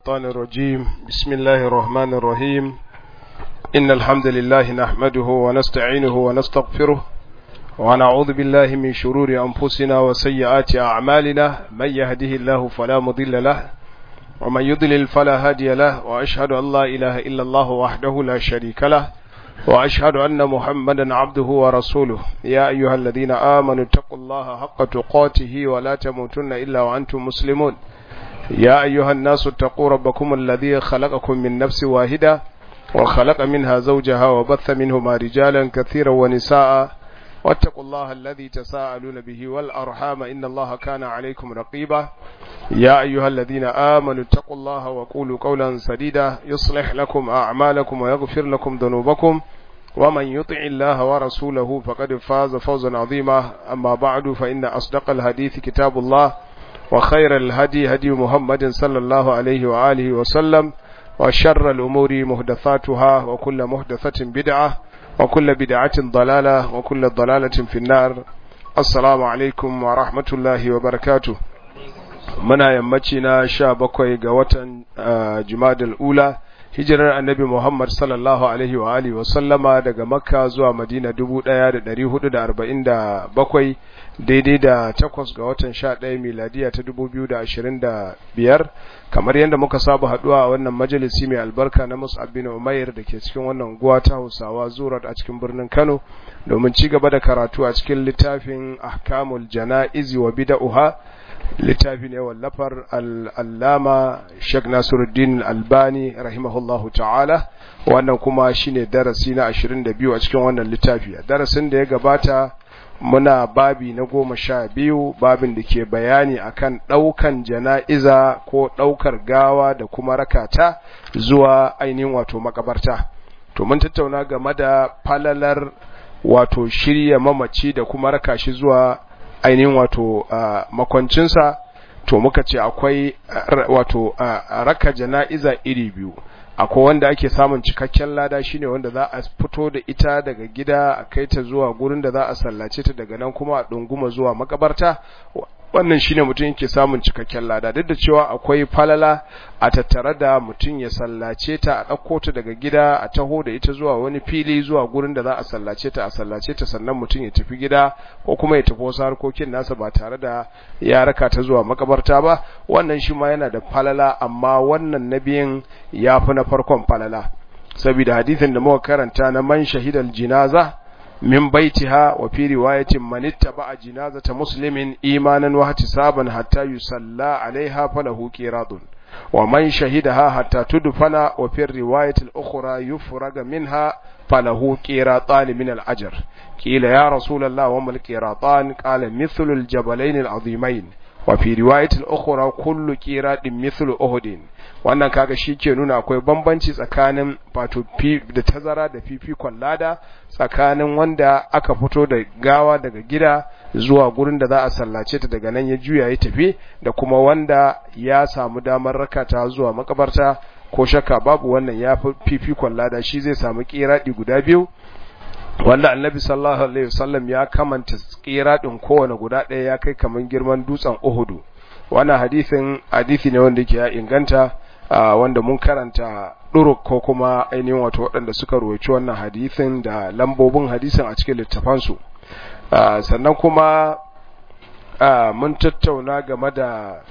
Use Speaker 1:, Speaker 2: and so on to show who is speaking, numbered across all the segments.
Speaker 1: الشيطان الرجيم بسم الله الرحمن الرحيم إن الحمد لله نحمده ونستعينه ونستغفره ونعوذ بالله من شرور أنفسنا وسيئات أعمالنا من يهده الله فلا مضل له ومن يضلل فلا هادي له وأشهد أن لا إله إلا الله وحده لا شريك له وأشهد أن محمدا عبده ورسوله يا أيها الذين آمنوا اتقوا الله حق تقاته ولا تموتن إلا وأنتم مسلمون يا أيها الناس اتقوا ربكم الذي خلقكم من نفس واحدة وخلق منها زوجها وبث منهما رجالا كثيرا ونساء واتقوا الله الذي تساءلون به والأرحام إن الله كان عليكم رقيبا يا أيها الذين آمنوا اتقوا الله وقولوا قولا سديدا يصلح لكم أعمالكم ويغفر لكم ذنوبكم ومن يطع الله ورسوله فقد فاز فوزا عظيما أما بعد فإن أصدق الحديث كتاب الله وخير الهدي هدي محمد صلى الله عليه وآله وسلم وشر الأمور مهدثاتها وكل مهدثة بدعة وكل بدعة ضلالة وكل ضلالة في النار السلام عليكم ورحمة الله وبركاته muna yammaci na sha bakwai ga watan jumadal ula hijirar annabi muhammad sallallahu alaihi wa alihi wa sallama daga makka zuwa madina dubu ɗaya da ɗari hudu da arba'in da bakwai daidai da takwas ga watan sha ɗaya miladiya ta dubu biyu da ashirin da biyar kamar yadda muka saba haɗuwa a wannan majalisi mai albarka na mus'ab bin umair da ke cikin wannan guwa ta hausawa zurat a cikin birnin kano domin ci gaba da karatu a cikin littafin ahkamul jana'izi wa bida'uha littafi ne wallafar al'allama Sheikh Nasiruddin Albani rahimahullahu ta'ala wannan kuma shine darasi na 22 a cikin wannan littafi darasin da ya gabata muna babi na goma sha biyu babin da ke bayani akan ɗaukan jana'iza ko ɗaukar gawa da kuma rakata zuwa ainihin wato makabarta to mun tattauna game da falalar wato shirya mamaci da kuma raka shi zuwa ainihin wato makwancinsa to muka ce akwai wato raka jana'iza iri biyu akwai wanda ake samun cikakken lada shine wanda za a fito da ita daga gida a kai ta zuwa gurin da za a sallace ta daga nan kuma a ɗunguma zuwa makabarta wannan shine mutum yake samun cikakken lada duk da cewa akwai falala a tattare da mutum ya sallace ta a ɗauko ta daga gida a taho da ita zuwa wani fili zuwa gurin da za a sallace ta a sallace ta sannan mutum ya tafi gida ko kuma ya tafi wasu harkokin nasa ba tare da ya raka ta zuwa makabarta ba wannan shi ma yana da falala amma wannan na biyan ya fi na farkon falala saboda hadisin da muka karanta na man shahidal jinaza من بيتها وفي رواية من اتبع جنازة مسلم إيمانا واحتسابا حتى يصلى عليها فله قيراط ومن شهدها حتى تدفن وفي الرواية الأخرى يفرغ منها فله قيراطان من الأجر قيل يا رسول الله وما القيراطان قال مثل الجبلين العظيمين وفي رواية الأخرى كل قيراط مثل أهد wannan kaga shi ke nuna akwai bambanci tsakanin wato da tazara da fifikon lada tsakanin wanda aka fito da gawa daga gida zuwa gurin da za a sallace ta daga nan ya juya ya tafi da kuma wanda ya samu damar rakata zuwa makabarta ko shakka babu wannan ya fi fifikon lada shi zai samu kiradi guda biyu wanda annabi sallallahu alaihi wasallam ya kamanta kiradin kowane guda ɗaya ya kai kaman girman dutsen Uhudu wannan hadisin hadisi ne wanda yake ya inganta wanda mun karanta duruk ko kuma ainihin wato waɗanda suka ruwaici wannan hadisin da lambobin hadisin a cikin littafansu sannan kuma mun tattauna game da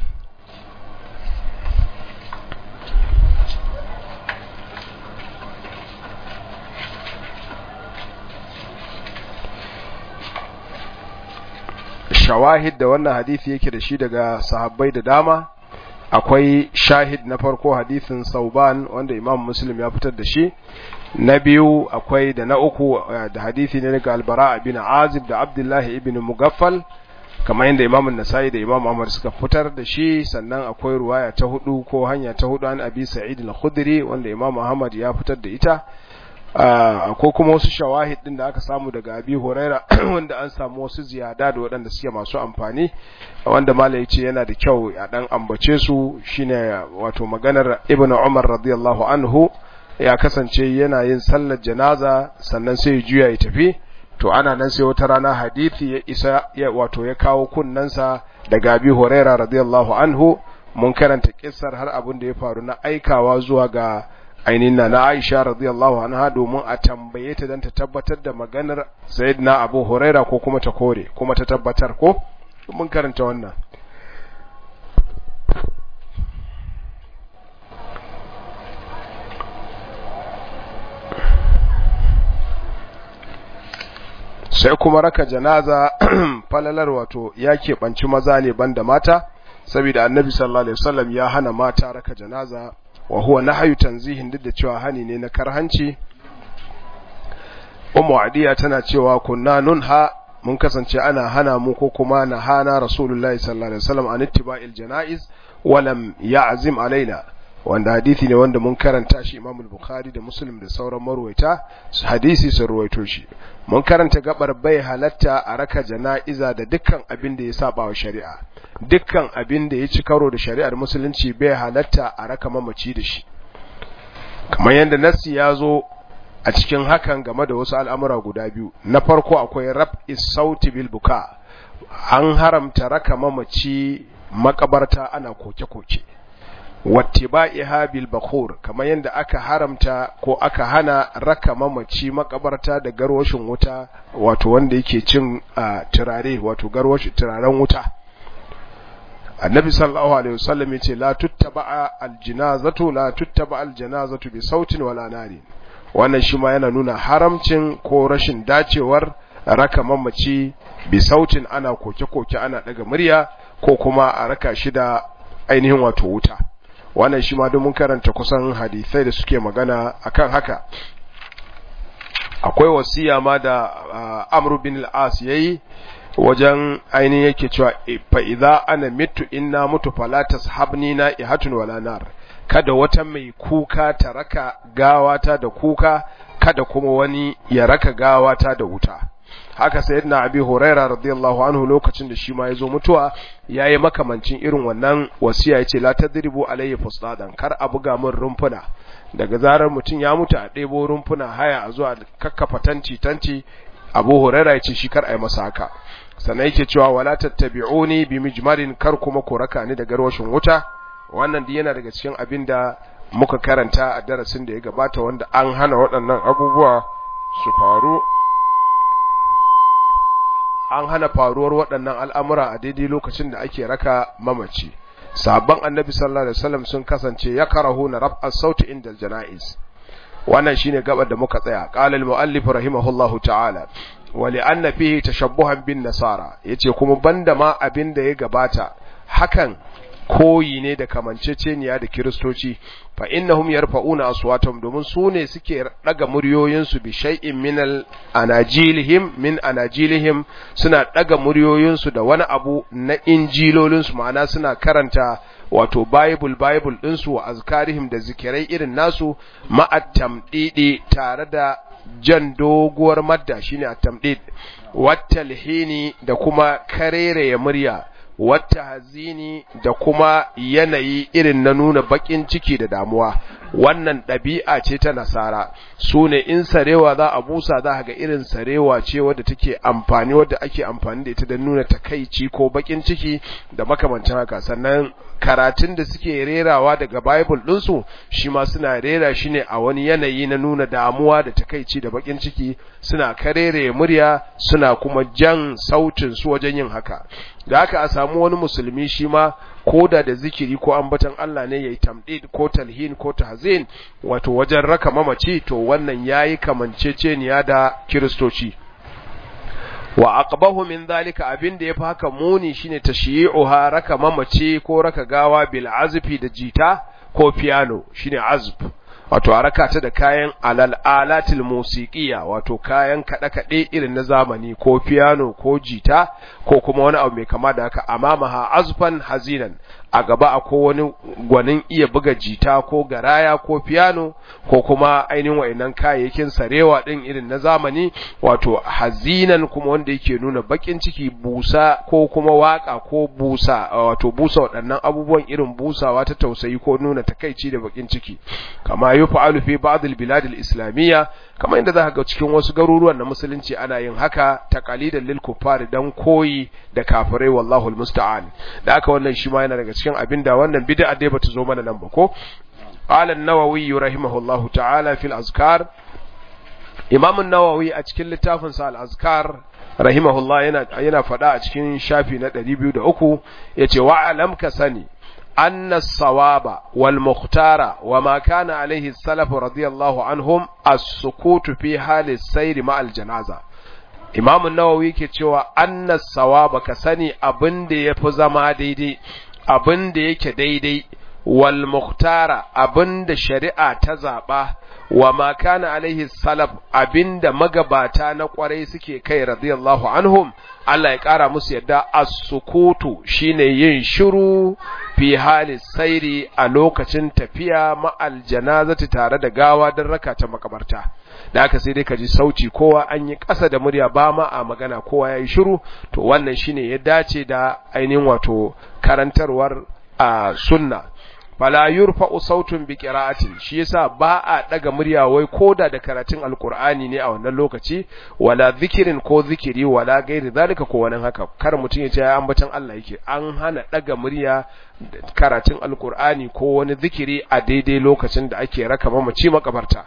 Speaker 1: shawahid da wannan hadisi yake da shi daga sahabbai da dama akwai shahid na farko hadisin sauban wanda imam muslim ya fitar da shi na biyu akwai da na uku da hadisi ne daga albara bin azib da abdullahi ibn mugaffal kamar yadda imam nasai da imam ahmad suka fitar da shi sannan akwai ruwaya ta hudu ko hanya ta hudu an abi sa'id al-khudri wanda imam ahmad ya fitar da ita ko kuma wasu shawahid din da aka samu daga abi huraira wanda an samu wasu ziyada da waɗanda suke masu amfani wanda malai ce yana da kyau a dan ambace su shine wato maganar ibnu umar radiyallahu anhu ya kasance yana yin sallar janaza sannan sai ya juya ya tafi to ana nan sai wata rana hadisi ya isa ya wato ya kawo kunnansa daga abi huraira radiyallahu anhu mun karanta kissar har abin da ya faru na aikawa zuwa ga ainihin na na Aisha radiyallahu anha domin a tambaye ta dan ta tabbatar da maganar Sayyidina Abu Huraira ko kuma ta kore kuma ta tabbatar ko mun karanta wannan sai kuma raka janaza falalar wato ya keɓanci maza ne banda mata saboda annabi sallallahu alaihi wasallam ya hana mata raka janaza wa huwa nahyu tanzihin duk da cewa hani ne na karhanci ummu adiya tana cewa kunna nunha mun kasance ana hana mu ko kuma na hana rasulullahi sallallahu alaihi wasallam an ittiba'il janaiz wa lam ya'zim alaina wanda hadisi ne wanda mun karanta shi Imam Bukhari da Muslim da sauran marwaita hadisi sun ruwaito shi mun karanta gabar bai halatta a raka jana'iza da dukkan abin da ya saba wa shari'a dukkan abin da ya ci karo da shari'ar musulunci bai halatta a raka mamaci da shi kamar yadda nassi ya zo a cikin hakan game da wasu al'amura guda biyu na farko akwai rab sauti bil buka an haramta raka mamaci makabarta ana koke-koke wattiba'iha bil bakhur kamar yadda aka haramta ko aka hana raka mamaci makabarta da garwashin wuta wato wanda yake cin turare wato garwashin turaren wuta annabi sallallahu alaihi wasallam yace la tuttaba aljinazatu la tuttaba aljanazatu bi sautin wala nari wannan shi ma yana nuna haramcin ko rashin dacewar raka mamaci bi sautin ana koke-koke ana daga murya ko kuma a raka shi da ainihin wato wuta wannan shi ma don mun karanta kusan hadisai da suke magana akan haka akwai wasiya ma da Amr bin al-As yayi wajen ainihin yake cewa fa idza ana mitu inna mutu fala tashabni na ihatun wala nar kada wata mai kuka ta raka gawata da kuka kada kuma wani ya raka gawata da wuta haka sayyidina abi huraira radiyallahu anhu lokacin da shi ma yazo mutuwa yayi makamancin irin wannan wasiya yace la tadribu alayhi fustadan kar a buga min rumfuna daga zarar mutum ya mutu a ɗebo rumfuna haya a zuwa kakkafa tanti tanti abu huraira yace shi kar a yi masa haka sannan yake cewa wala tattabi'uni bi mijmarin kar kuma ku raka ni da garwashin wuta wannan duk yana daga cikin abin da muka karanta a darasin da ya gabata wanda an hana waɗannan abubuwa su faru an hana faruwar waɗannan al'amura a daidai lokacin da ake raka mamaci sabon annabi sallallahu alaihi wasallam sun kasance ya karahu na raf'ar sauti inda jana'iz wannan shine gabar da muka tsaya qala al-muallif rahimahullahu ta'ala wa li'anna fihi tashabbuhan bin nasara yace kuma banda ma abin da ya gabata hakan koyi ne da kamanceceniya da kiristoci fa innahum yarfa'una aswatahum domin su ne suke daga muryoyinsu bi shay'in min al anajilihim min anajilihim suna daga muryoyinsu da wani abu na injilolinsu ma'ana suna karanta wato bible bible ɗinsu wa azkarihim da zikirai irin nasu ma'at tamdidi tare da jan doguwar madda shine at-tamdid wattalhini da kuma karere ya murya wata hazini da kuma yanayi irin na nuna bakin ciki da damuwa wannan ɗabi'a ce ta nasara su ne in sarewa za a busa za ga irin sarewa ce wadda take amfani wadda ake amfani da ita da nuna takaici ko bakin ciki da makamancin haka sannan karatun da suke rerawa daga bible ɗinsu shi ma suna rera shi ne a wani yanayi na nuna damuwa da takaici da bakin ciki suna karere murya suna kuma jan sautin su wajen yin haka da haka a samu wani musulmi shi ma ko da da zikiri ko ambatan Allah ne yayi tamdid ko talhin ko tahzin wato wajen raka mamaci to wannan yayi kamanceceniya da kiristoci wa aqbahu min dhalika abin da yafi haka muni shine tashyi'uha raka mamaci ko raka gawa bil azfi da jita ko piano shine azf wato a raka ta da kayan alal alatil musiqiya wato kayan kada kade irin na zamani ko piano ko jita ko kuma wani abu mai kama da haka amamaha azfan hazinan a gaba akwai wani gwanin iya buga jita ko garaya ko piano ko kuma ainihin wayannan kayayyakin sarewa din irin na zamani wato hazinan kuma wanda yake nuna bakin ciki busa ko kuma waka ko busa wato busa waɗannan abubuwan irin busawa ta tausayi ko nuna takaici da bakin ciki kama kama yuf'alu fi ba'd al-bilad al-islamiyya kama inda zaka ga cikin wasu garuruwan na musulunci ana yin haka taqalidan lil kuffar dan koyi da kafirai wallahu al-musta'an da haka wannan shi ma yana daga cikin abinda wannan bid'a dai bata zo mana nan ba ko qala an-nawawi rahimahullahu ta'ala fil azkar imam an-nawawi a cikin littafin sa al-azkar rahimahullah yana yana faɗa a cikin shafi na 203 yace wa alam ka sani أن الصواب والمختار وما كان عليه السلف رضي الله عنهم السكوت في حال السير مع الجنازة إمام النووي كتوى أن الصواب كسني أبن دي يفزما ديدي أبن دي كديدي والمختار أبن دي شريعة تزابه وما كان عليه السلف أبن دي مغباتا نقوري سكي كي رضي الله عنهم Allah ya ƙara musu yadda as-sukutu shine yin shiru fi hali sairi a lokacin tafiya ma'al janazati tare da gawa don raka ta makabarta da aka sai dai ka ji sauti kowa an yi ƙasa da murya ba ma a magana kowa ya yi shiru to wannan shine ya dace da ainihin wato karantarwar a sunna fala yurfa'u sautun bi qira'atin shi yasa ba a daga murya wai koda da karatun alqur'ani ne a wannan lokaci wala zikirin ko zikiri wala gairi zalika ko wani haka kar mutun ya ce ya ambatan Allah yake an hana daga murya karatun alqur'ani ko wani zikiri a daidai lokacin da ake raka mamaci makabarta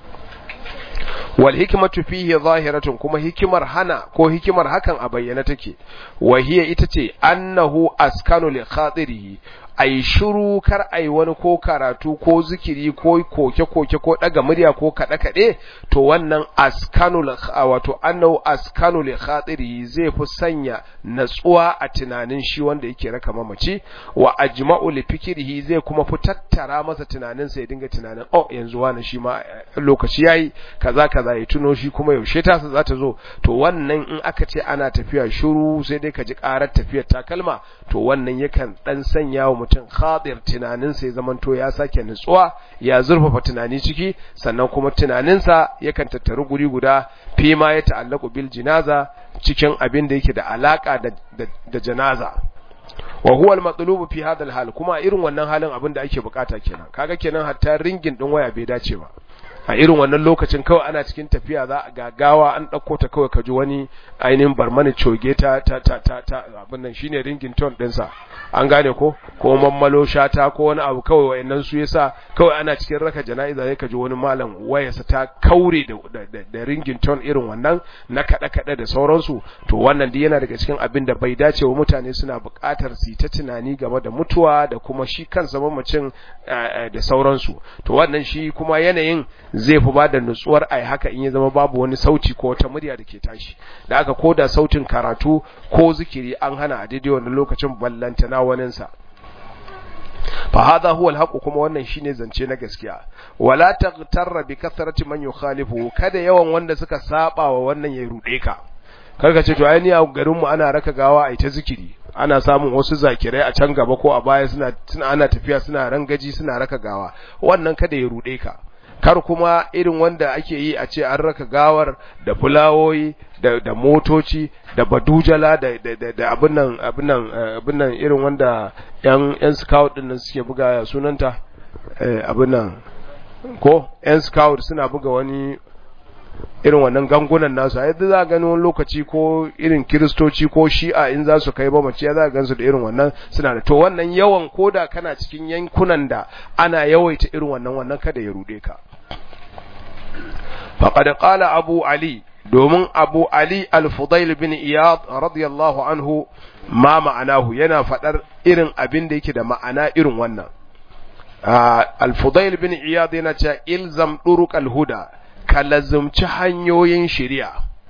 Speaker 1: wal hikmatu fihi zahiratun kuma hikimar hana ko hikimar hakan a bayyana take wa hiya ita ce annahu askanu li khatirihi ai shiru kar ai wani ko karatu ko zikiri ko koke-koke ko daga murya ko kaɗe-kaɗe to wannan askanu wato annahu askanu li khatiri zai fi sanya natsuwa a tunanin shi wanda yake raka mamaci wa ajma'u li fikrihi zai kuma fi tattara masa tunanin sa ya dinga tunanin oh yanzu wani shi ma lokaci yayi kaza kaza ya tuno shi kuma yaushe ta za ta zo to wannan in aka ce ana tafiya shiru sai dai ka ji karar tafiyar takalma to wannan yakan dan sanya wa mutum khadir tunaninsa ya zamanto ya sake nutsuwa ya zurfafa tunani ciki sannan kuma tunaninsa yakan tattaru guri guda fi ma ya ta'allaku bil jinaza cikin abin da yake da alaka da, da, da janaza wa huwa al-matlubu fi hadha al-hal kuma irin wannan halin abin da ake bukata kenan kaga kenan hatta ringin din waya bai dace ba a irin wannan lokacin kawai ana cikin tafiya za a gagawa an ɗauko ta kawai ka ji wani ainihin barmani coge ta ta ta ta ta abin nan shine ringin ton ɗinsa an gane ko ko mammalo shata ko wani abu kawai wayannan su yasa kawai ana cikin raka jana'iza sai ka ji wani malam wayarsa ta kaure da da, da ringin ton irin wannan na kada kada da sauransu to wannan dai yana daga cikin abin da bai dace wa mutane suna buƙatar su ta tunani game da mutuwa da kuma shi kansa mamacin da sauransu to wannan shi kuma yanayin zai fi bada nutsuwar ai haka in ya zama babu wani sauti ko wata murya da ke tashi da aka koda sautin karatu ko zikiri an hana a daidai wannan lokacin ballantana waninsa fa hadha huwa alhaq kuma wannan shine zance na gaskiya wala taghtarra bi kathrati man yukhalifu kada yawan wanda suka saba wa wannan ya rude ka karka ce to ai ni a garin mu ana raka gawa ai ta zikiri ana samun wasu zakirai a can gaba ko a baya suna suna ana tafiya suna rangaji suna raka gawa wannan kada ya rude ka kar kuma irin wanda ake yi a ce an raka gawar da fulawoyi da, da motoci da badujala da, da, da, da abin nan abin nan abin nan irin wanda yan yan scout din nan suke buga sunanta eh, abin nan ko yan scout suna buga wani irin wannan gangunan nasu a yadda za a gani wani lokaci ko irin kiristoci ko shi'a in za su kai mamaci ya za a gansu da irin wannan suna da to wannan yawan koda kana cikin yankunan da ana yawaita irin wannan wannan kada ya rude ka faqad qala abu ali domin abu ali al-fudail bin iyad radiyallahu anhu ma ma'anahu yana fadar irin abin da yake da ma'ana irin wannan al-fudail bin iyad yana cewa ilzam duruq al-huda ka lazumci hanyoyin shari'a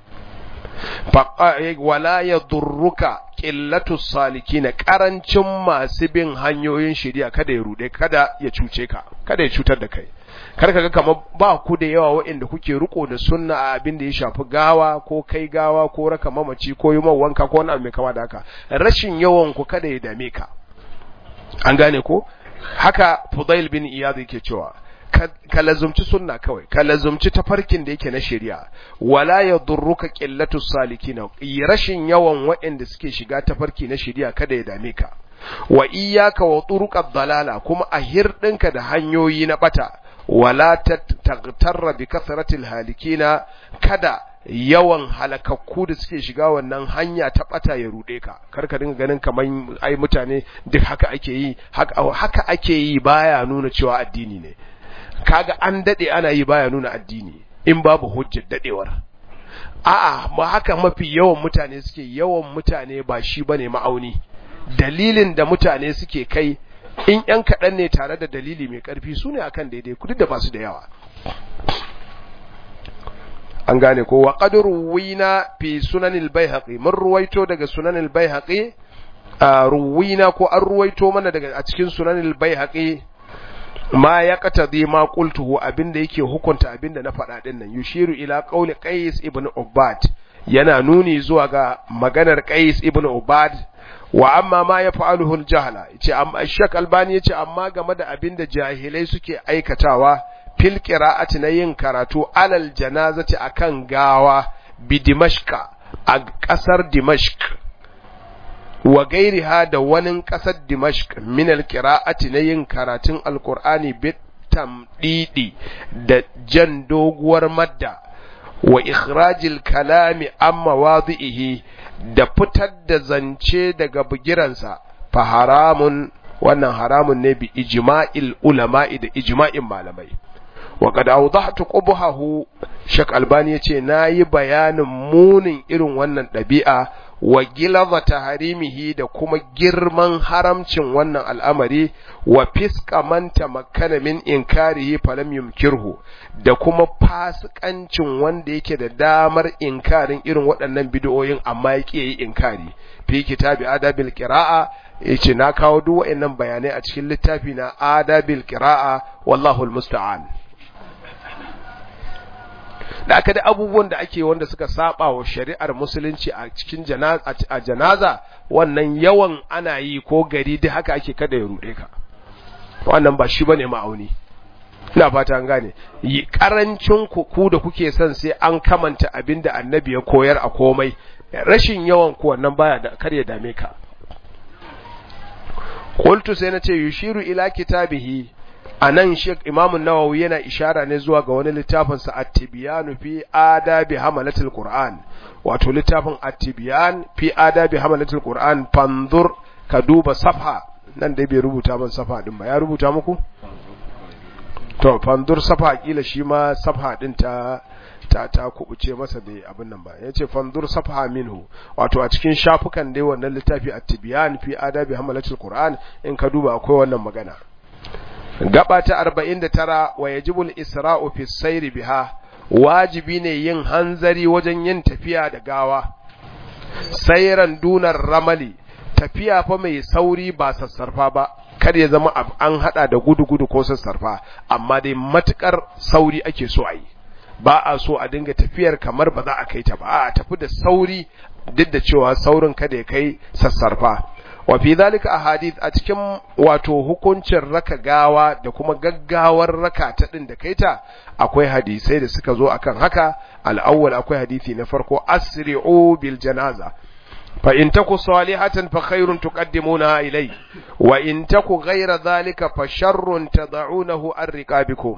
Speaker 1: wala ya durruka ƙillatu salikina ƙarancin masu bin hanyoyin shari'a kada ya rude kada ya cuce ka kada ya cutar da kai kar ka ga kamar ba ku da yawa waɗanda kuke riko da sunna a abin da ya shafi gawa ko kai gawa ko raka mamaci ko yi wanka ko wani abu mai kama da haka rashin yawan ku kada ya dame ka an gane ko haka Fudail bin Iyad yake cewa ka lazumci sunna kawai ka lazumci tafarkin da yake na shari'a wala yadurruka qillatu salikina rashin yawan waɗanda suke shiga tafarki na shari'a kada ya dame ka wa iyyaka wa turuqad dalala kuma a hirdinka da hanyoyi na bata wala taghtarra bi kasratil halikina kada yawan halakakku da suke shiga wannan hanya ta bata ya rude ka kar ka dinga ganin kamar ai mutane duk haka ake yi haka ake yi baya nuna cewa addini ne kaga an dade ana yi baya nuna addini in babu hujjar dadewar a'a ma haka mafi yawan mutane suke yawan mutane ba shi bane ma'auni dalilin da mutane suke kai in yan kaɗan ne tare da dalili mai ƙarfi su ne akan daidai kudi da basu da yawa an gane ko wa qad ruwina fi sunanil baihaqi mun ruwaito daga sunanil baihaqi ruwina ko an ruwaito mana daga a cikin sunanil baihaqi ma ya qatadi ma qultuhu abinda yake hukunta abinda na faɗa din nan yushiru ila qawli qais ibn ubad yana nuni zuwa ga maganar qais ibn ubad wa amma ma ya fa'aluhu al-jahla yace amma shak albani yace amma game da abinda jahilai suke aikatawa fil qira'ati na yin karatu alal janazati akan gawa bi dimashqa a kasar dimashq wa gairiha da wani kasar dimashq min al qira'ati na yin karatun alqur'ani bi tamdidi da jan doguwar madda wa ikhrajil kalami amma wadihi da fitar da zance daga bugiransa fa haramun wannan haramun ne bi ijma'il ulama'i da ijma'in malamai wa qad awdahtu qubhahu shak albani yace nayi bayanin munin irin wannan dabi'a wa gilava taharimihi da kuma girman haramcin wannan al'amari wa fiska man tamakkana min inkarihi falam yumkirhu da kuma fasikancin wanda yake da damar inkarin irin waɗannan bid'o'in amma yake yi inkari fi kitabi adabil qira'a yace na kawo duk waɗannan bayanai a cikin littafi na adabil qira'a wallahu almusta'an da aka da abubuwan da ake wanda suka saba wa shari'ar musulunci a cikin a janaza wannan yawan ana yi ko gari duk haka ake kada ya rude ka wannan ba shi bane ma'auni ina fata an gane yi karancin ku ku da kuke son sai an kamanta abinda annabi ya koyar a komai rashin yawan ku wannan baya da kar ya dame ka qultu sai nace yushiru ila kitabihi a nan shek imamun nawawi yana ishara ne zuwa ga wani littafinsa at-tibyan fi adabi hamalatul qur'an wato littafin at-tibyan fi adabi hamalatul qur'an fanzur ka duba safha nan dai bai rubuta man safha din ba ya rubuta muku to fanzur safha kila shi ma safha din ta ta ta kubuce masa bai abin nan ba yace fanzur safha minhu wato a cikin shafukan dai wannan littafi at-tibyan fi adabi hamalatul qur'an in ka duba akwai wannan magana gaba ta 49 wa yajibul isra'u fi sayri biha wajibi ne yin hanzari wajen yin tafiya da gawa sayran dunar ramali tafiya fa mai sauri ba sassarfa ba kar ya zama an hada da gudu-gudu ko sassarfa amma dai matukar sauri ake so a yi ba a so a dinga tafiyar kamar ba za a kai ta ba a tafi da sauri duk da cewa saurin kada ya kai sassarfa wa fi zalika ahadith a cikin wato hukuncin raka gawa da kuma gaggawar raka ta din da kaita akwai hadisai da suka zo akan haka al-awwal akwai hadisi na farko asri'u bil janaza fa in taku salihatan fa khairun tuqaddimuna ilay wa in taku ghayra dhalika fa sharrun tad'unahu an riqabikum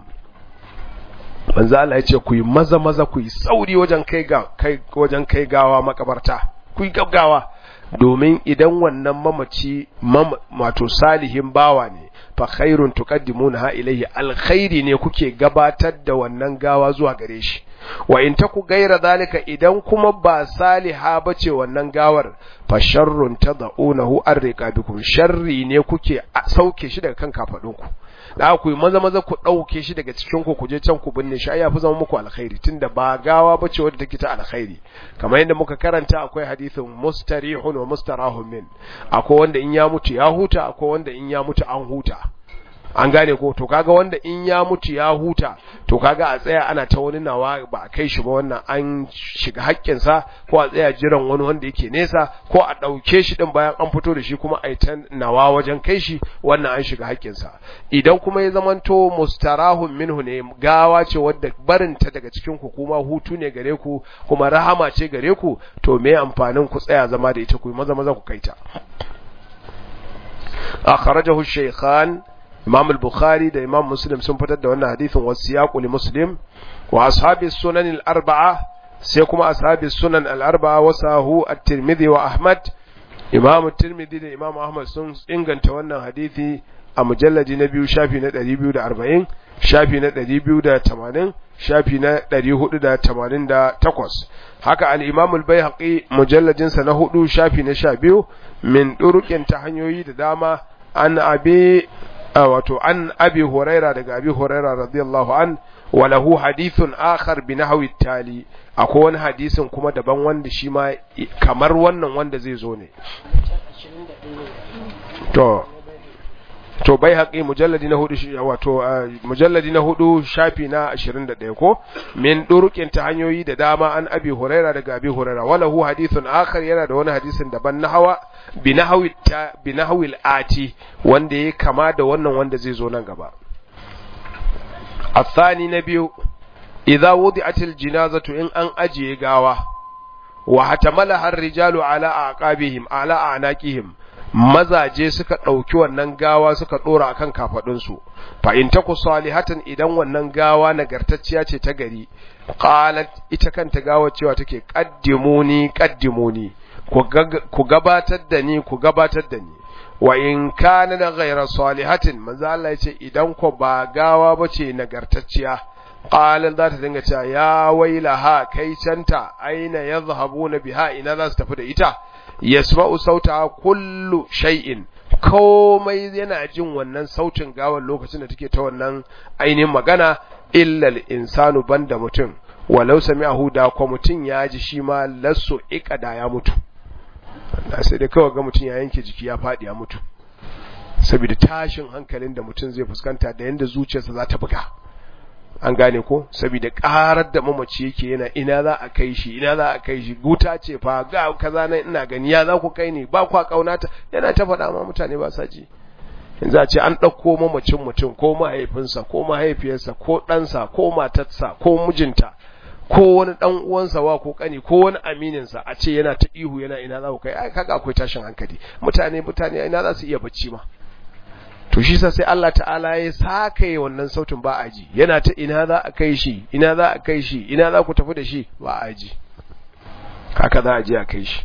Speaker 1: manzo Allah yace ku yi maza maza ku yi sauri wajen kai ga kai wajen kai gawa makabarta ku yi gaggawa domin idan wannan mamaci wato salihin bawa ne fa khairun tuqaddimuna ilayhi alkhairi ne kuke gabatar da wannan gawa zuwa gare shi wa in taku gaira zalika idan kuma ba saliha bace wannan gawar fa sharrun tad'unahu arriqabikum sharri ne kuke sauke shi daga kan kafadunku da ku maza maza ku dauke shi daga cikin ku kuje can ku binne shi ya fi zama muku alkhairi tunda ba gawa bace wadda take ta alkhairi kamar yadda muka karanta akwai hadithin mustarihun wa mustarahun min akwai wanda in ya mutu ya huta akwai wanda in ya mutu an huta an gane ko to kaga wanda in ya mutu ya huta to kaga a tsaya ana ta wani nawa ba a kai shi ba wannan an shiga haƙƙinsa ko a tsaya jiran wani wanda yake nesa ko a ɗauke shi ɗin bayan an fito da shi kuma a yi ta nawa wajen kai shi wannan an shiga haƙƙinsa idan kuma ya zamanto mustarahun minhu ne gawa ce wadda barinta daga cikin ku kuma hutu ne gare ku kuma rahama ce gare ku to me amfanin ku tsaya zama da ita ku maza maza ku kai ta akhrajahu shaykhan imam al-bukhari da imam muslim sun fitar da wannan hadisin wasiyaqu li muslim wa ashabi sunan al-arba'a sai kuma ashabi sunan al-arba'a wasahu at-tirmidhi wa ahmad imam at-tirmidhi da imam ahmad sun inganta wannan hadisi a mujalladi na biyu shafi na 240 shafi na 280 shafi na 488 haka al-imam al-baihaqi mujalladin sa na hudu shafi na 12 min durukin ta hanyoyi da dama an abi wato an abi huraira daga abi huraira radiyallahu an wa lahu hadithun akhar bi nahwi tali akwai wani hadisin kuma daban wanda shi ma kamar wannan wanda zai zo ne to to bai haƙi mujalladi na hudu wato mujalladi na hudu shafi na 21 ko min durukin ta hanyoyi da dama an abi huraira daga abi huraira walahu hadithun akhar yana da wani hadisin daban na hawa bi nahwi ta bi nahwi ati wanda ya kama da wannan wanda zai zo nan gaba الثاني نبي إذا وضعت الجنازة إن أن أجي غاوة وحتملها الرجال على أعقابهم على أعناقهم mazaje suka ɗauki wannan gawa suka ɗora a kan kafaɗinsu fa in taku salihatan idan wannan gawa nagartacciya ce ta gari qalat ita kanta gawa cewa take qaddimuni qaddimuni ku gabatar da ni ku gabatar da ni wa in kana da ghayra salihatin manzo Allah ya ce idan ko ba gawa bace nagartacciya qalan za ta dinga cewa ya wailaha kai canta aina yadhhabuna biha ina za su tafi da ita yasma'u sauta kullu shay'in komai yana jin wannan sautin gawar lokacin da take ta wannan ainihin magana illa insanu banda mutum walau sami'ahu da ko mutum ya ji shi ma lasso ikada ya mutu da sai dai kawai ga mutum ya yanke jiki ya faɗi ya mutu saboda tashin hankalin da mutum zai fuskanta da yanda zuciyarsa za ta buga an gane ko saboda karar da mamaci yake yana ina za a kai shi ina za a kai shi guta ce fa ga kaza nan ina gani ya za ku kai ni ba kwa kaunata yana ta faɗa ma mutane ba sa ji yanzu a ce an ɗauko mamacin mutum ko mahaifinsa ko mahaifiyarsa ko ɗansa ko matarsa ko mijinta ko wani ɗan uwansa wa ko kani ko wani amininsa a ce yana ta ihu yana ina za ku kai ai kaga akwai tashin hankali mutane mutane ina za su iya bacci ma to shi sa sai Allah ta'ala ya saka wannan sautin ba a ji yana ta ina za a kai shi ina za a kai shi ina za ku tafi da shi ba a ji haka za a je a kai shi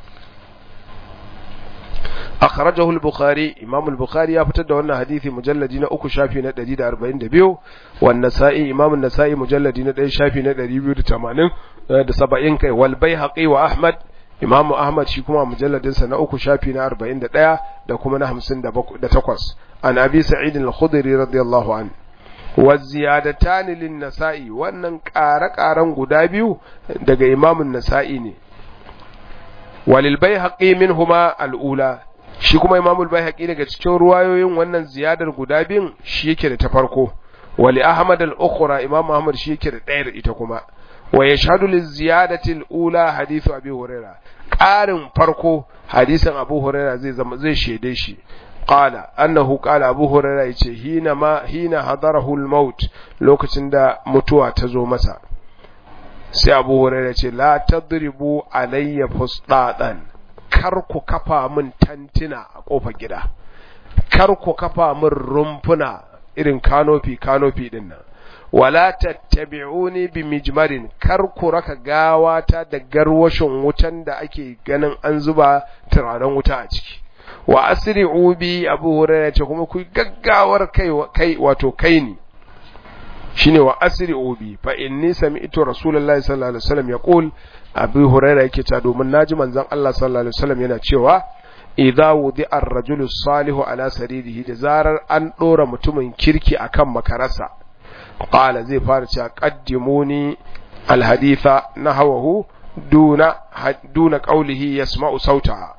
Speaker 1: akhrajahu al-bukhari imam al-bukhari ya fitar da wannan hadisi mujalladi na uku shafi na 142 wan nasa'i imam an-nasa'i mujalladi na 1 shafi na 280 da 70 kai wal baihaqi wa ahmad imamu ahmad shi kuma mujalladinsa na uku shafi na 41 da kuma na 58 an abi sa'id al-khudri radiyallahu an wa ziyadatan lin nasa'i wannan ƙare-ƙaren guda biyu daga imamun nasa'i ne walil baihaqi minhuma al-ula shi kuma imamul baihaqi daga cikin ruwayoyin wannan ziyadar guda biyun shi yake da ta farko wali ahmad al-ukhra imam ahmad shi yake da ɗaya da ita kuma wa yashhadu liziyadati al-ula hadithu abi huraira ƙarin farko hadisin abu huraira zai zama zai shede shi qala annahu qala abu huraira yace hina ma hina hadarahu al-maut lokacin da mutuwa ta zo masa sai abu huraira ce la tadribu alayya fusdadan kar ku kafa min tantina a kofar gida kar ku kafa min rumfuna irin kanofi kanofi din nan wala tattabi'uni bi mijmarin kar ku raka gawata da garwashin wutan da ake ganin an zuba turaren wuta a ciki wa asri'u bi abu hurairah ce kuma ku gaggawar kai kai wato kai ni shine wa asri'u bi fa inni sami'tu rasulullahi sallallahu alaihi wasallam yaqul abu hurairah yake ta domin naji manzon Allah sallallahu alaihi wasallam yana cewa idza wudi'a ar-rajulu salihu ala saririhi da zarar an dora mutumin kirki akan makarasa qala zai fara cewa qaddimuni alhaditha nahawahu duna duna qawlihi yasma'u sautaha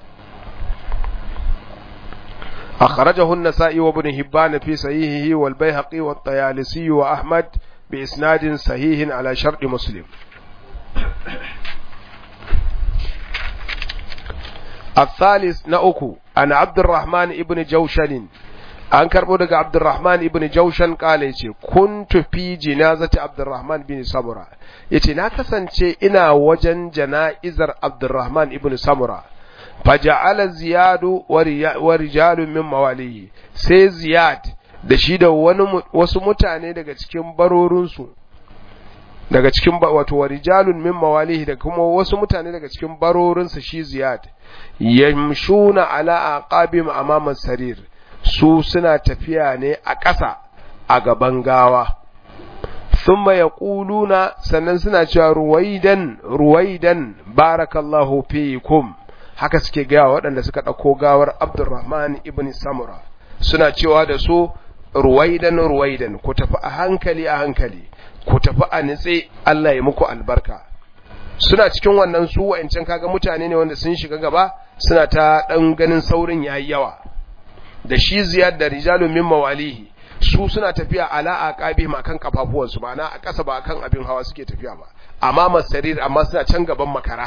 Speaker 1: أخرجه النسائي وابن هبان في صحيحه والبيهقي والطيالسي وأحمد بإسناد صحيح على شرط مسلم الثالث نأكو أن عبد الرحمن ابن جوشن an karbo daga Abdurrahman ibn Jaushan kale yace kuntu fi jinazati Abdurrahman bin Samura yace na kasance ina wajen jana'izar Abdurrahman ibn Samura faja'ala ziyadu wa rijalun min mawalihi sai ziyad da shi da wani wasu mutane daga cikin barorinsu daga cikin wato wa rijalun min mawalihi da kuma wasu mutane daga cikin barorinsa shi ziyad yamshuna ala aqabim amama sarir su suna tafiya ne a ƙasa a gaban gawa thumma yaquluna sannan suna cewa ruwaidan ruwaidan barakallahu fiikum haka suke gaya waɗanda suka ɗauko gawar Abdurrahman ibn Samura suna cewa da su ruwaidan ruwaidan ku tafi a hankali a hankali ku tafi a nitse Allah ya muku albarka suna cikin wannan su wa'ancan kaga mutane ne wanda sun shiga gaba suna ta dan ganin saurin yayi yawa da shi ziyad da rijalun min mawalihi su suna tafiya ala aqabihim akan kafafuwansu ma'ana a ƙasa ba akan abin hawa suke tafiya ba amma masarir amma suna can gaban makara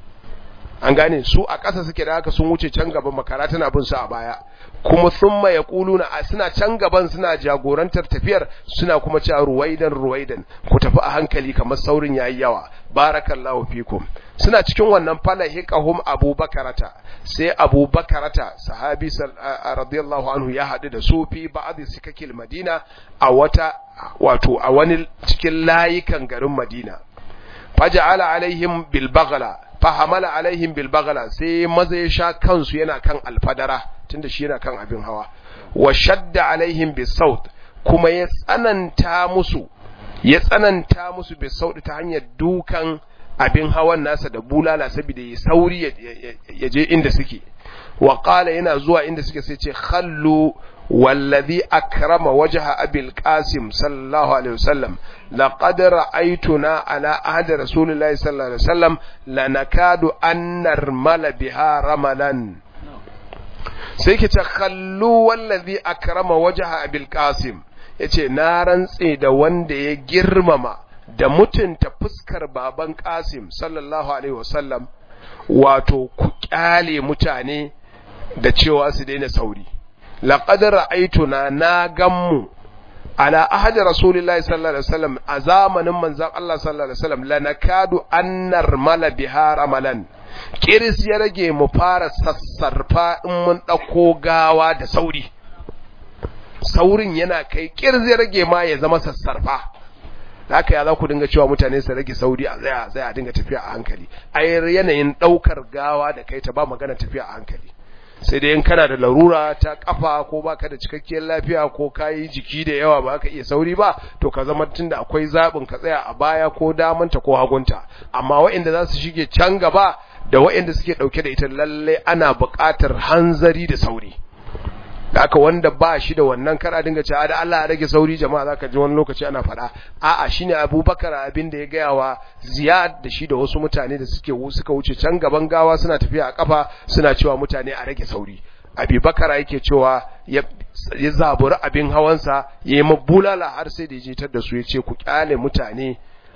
Speaker 1: an gane su a ƙasa suke da haka sun wuce can gaban makara tana bin su a baya kuma thumma yaquluna suna can gaban suna jagorantar tafiyar suna kuma cewa ruwaidan ruwaidan ku tafi a hankali kamar saurin yayi yawa barakallahu fikum suna cikin wannan falahiqahum abubakarata sai abubakarata sahabi radiyallahu anhu ya hadu da su fi ba'd sikakil madina a wata wato a wani cikin layukan garin madina faja'ala alaihim bil baghla fahamala alaihim bil baghla sai maza ya sha kansu yana kan alfadara tunda shi yana kan abin hawa wa shadda alaihim bis saut kuma ya tsananta musu ya tsananta musu bis saut ta hanyar dukan abin hawan nasa da bulala saboda ya sauri ya je inda suke wa qala yana zuwa inda suke sai ce khallu والذي أكرم وجه أبي القاسم صلى الله عليه وسلم لقد رأيتنا على عهد رسول الله صلى الله عليه وسلم لنكاد أن نرمل بها رملا سيكي تخلوا والذي أكرم وجه أبي القاسم yace na rantse da wanda ya girmama da mutunta fuskar baban Qasim sallallahu alaihi wasallam wato ku kyale mutane da cewa su daina sauri laqad ra'aytuna na gammu ala ahadi rasulillahi sallallahu alaihi wasallam a zamanin manzon Allah sallallahu alaihi wasallam lanakadu annar mala biha ramalan kiris ya rage mu fara sassarfa in mun dauko gawa da sauri saurin yana kai kiris ya rage ma ya zama sassarfa haka ya za ku dinga cewa mutane su rage sauri a tsaya tsaya a dinga tafiya a hankali ai yanayin daukar gawa da kai ta ba magana tafiya a hankali sai dai in kana da larura ta kafa ko baka da cikakkiyar lafiya ko kayi jiki da yawa ba ka iya sauri ba to ka zama tunda akwai zabin ka tsaya a baya ko damanta ko hagunta amma waɗanda za su shige can gaba da waɗanda suke ɗauke da ita lalle ana buƙatar hanzari da sauri da aka wanda ba shi da wannan kara dinga cewa da Allah ya rage sauri jama'a zaka ji wani lokaci ana faɗa a'a shine Abubakar abin da ya gaya wa Ziyad da shi da wasu mutane da suke suka wuce can gaban gawa suna tafiya a kafa suna cewa mutane a rage sauri Abubakar yake cewa ya ya zaburi abin hawansa ya yi mabulala har sai da ya jitar da su ya ce ku kyale mutane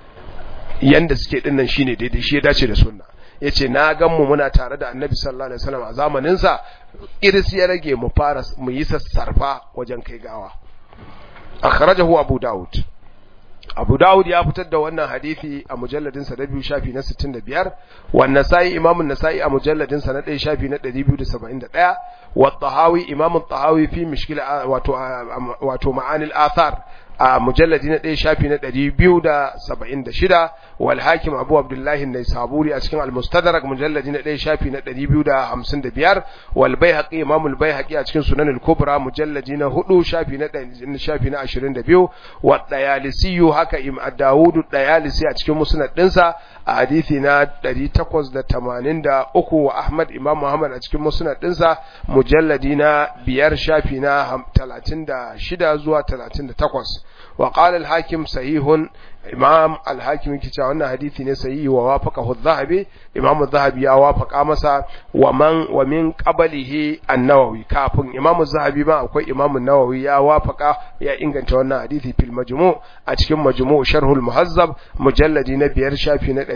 Speaker 1: yanda suke dinnan shine daidai shi ya dace da sunna yace na gan mu muna tare da Annabi sallallahu alaihi wasallam a zamanin sa iris ya rage mu fara mu yi sassarfa wajen kai gawa akhrajahu Abu Dawud Abu Dawud ya fitar da wannan hadisi a mujalladin sa na biyu shafi na 65 wa Nasa'i Imam An-Nasa'i a mujalladin sa na 1 shafi na 271 wa Tahawi Imam Tahawi fi mishkil wato wato ma'anil athar a mujalladi na ɗaya shafi na ɗari biyu da saba'in da shida wal hakim abu abdullahi na saburi a cikin almustadrak mujalladi na ɗaya shafi na ɗari biyu da hamsin da biyar wal bai haƙi imamul bai haƙi a cikin sunan kubra mujalladi na hudu shafi na shafi na ashirin da biyu wa ɗayalisiyu haka im dawudu ɗayalisi a cikin musnad ɗinsa a hadithi na ɗari takwas da tamanin da uku wa ahmad imam muhammad a cikin musnad ɗinsa mujalladi na biyar shafi na talatin da shida zuwa talatin da takwas وقال الحاكم صحيح امام الحاكم yake cewa wannan hadisi ne sahihi wa wafaqahu adh-dhahabi imam adh-dhahabi ya wafaqa masa wa man wa min qablihi an-nawawi kafin imam adh-dhahabi ma akwai imam an-nawawi ya wafaqa ya inganta wannan hadisi fil majmu' a cikin majmu' sharhul muhazzab mujalladi na biyar shafi na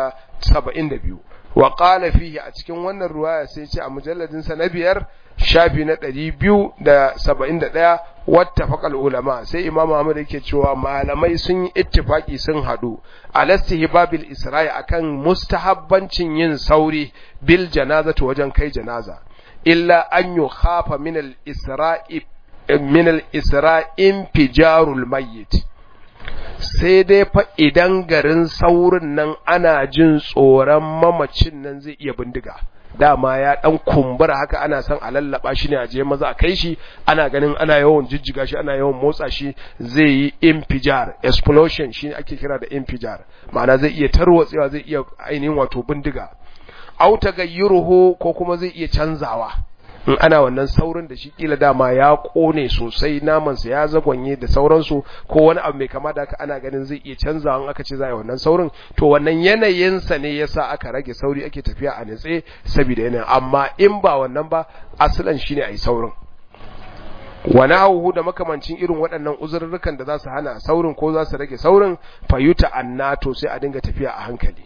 Speaker 1: 272 wa qala fihi a cikin wannan ruwaya sai ce a mujalladin sa na biyar shafi na 271 wattafaqal ulama sai imamu Ahmad yake cewa malamai sun yi ittifaki sun hadu alastihbabil isra'i akan mustahabbancin yin sauri bil janazati wajen kai janaza illa an yukhafa min al isra'i min al isra'in fijarul mayyit sai dai fa idan garin saurin nan ana jin tsoron mamacin nan zai iya bindiga dama ya dan kumbura haka ana son a lallaba shi ne a je maza a kai shi ana ganin ana yawan jijjiga shi ana yawan motsa shi zai yi infijar explosion shi ake kira da infijar ma'ana zai iya tarwatsewa zai iya ainihin wato bindiga au tagayyuruhu ko kuma zai iya canzawa in ana wannan saurin da shi kila dama ya kone sosai namansa ya zagonye da sauransu ko wani abu mai kama da haka ana ganin zai iya canzawa in aka ce za a yi wannan saurin to wannan yanayinsa ne yasa aka rage sauri ake tafiya a nitse saboda yanayin amma in ba wannan ba asalan shine a yi saurin wani hauhu da makamancin irin waɗannan uzurrukan da za su hana saurin ko za su rage saurin fayuta annato sai a dinga tafiya a hankali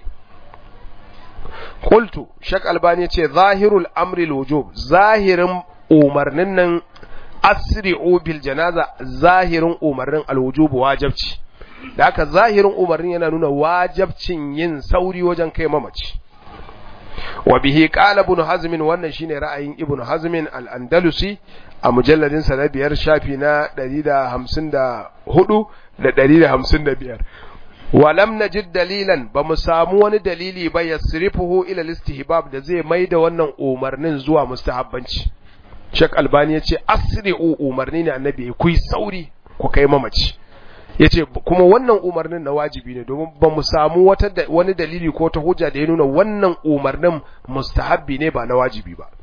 Speaker 1: Kultu, Shek Albani ce, Zahirul amri wujub zahirin umarnin nan asri'u bil janaza zahirin umarnin alwujubu wajabci. Da haka zahirin umarnin yana nuna wajabcin yin sauri wajen kai mamaci. Wa bihi qala ibn Hazm wannan shine ra'ayin Ibn Hazm al-Andalusi a mujalladin sa na biyar shafi na 154 da 155. walam najid dalilan ba mu samu wani dalili ba yasrifuhu ila istihbab da zai maida wannan umarnin zuwa mustahabbanci Sheikh Albani yace asri'u umarni ne annabi ku yi sauri ku kai mamaci yace kuma wannan umarnin na wajibi ne domin ba mu samu wata wani dalili ko ta hujja da ya nuna wannan umarnin mustahabbi ne ba na wajibi ba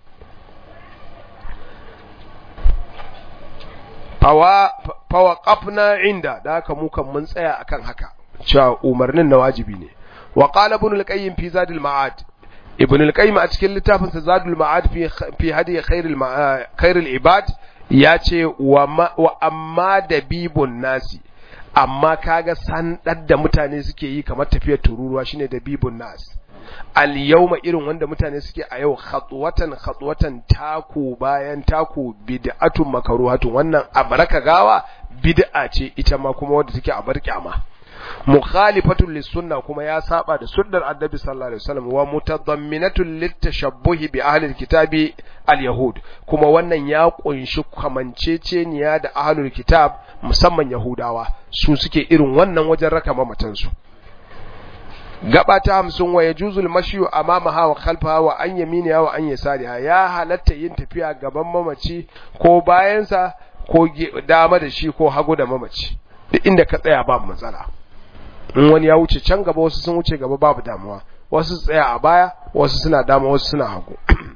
Speaker 1: fawa fawa qafna inda da haka mu kan mun tsaya akan haka cewa umarnin na wajibi ne wa qala ibn al-qayyim fi zadul ma'ad ibn al-qayyim a cikin littafin sa zadul ma'ad fi fi hadi khairul khairul ibad ya ce wa amma dabibun nasi amma kaga san da mutane suke yi kamar tafiyar tururuwa shine dabibun nas al yawma irin wanda mutane suke a yau khatwatan khatwatan taku bayan taku bid'atun makruhatun wannan abaraka gawa bid'a ce ita ma kuma wanda take a bar kyama mukhalifatun lisunna kuma ya saba da sunnar annabi sallallahu alaihi wasallam wa mutadamminatun litashabbuhi bi ahli alkitabi alyahud kuma wannan ya kunshi kamanceceniya da ahlul kitab musamman yahudawa su suke irin wannan wajen raka mamatan su gaba ta hamsin wa yajuzul mashyu amamaha wa khalfaha wa an yaminiha wa an yasariha ya halatta yin tafiya gaban mamaci ko bayansa ko dama da shi ko hagu da mamaci duk inda ka tsaya ba matsala in wani ya wuce can gaba wasu sun wuce gaba babu damuwa wasu tsaya a baya wasu suna dama wasu suna hagu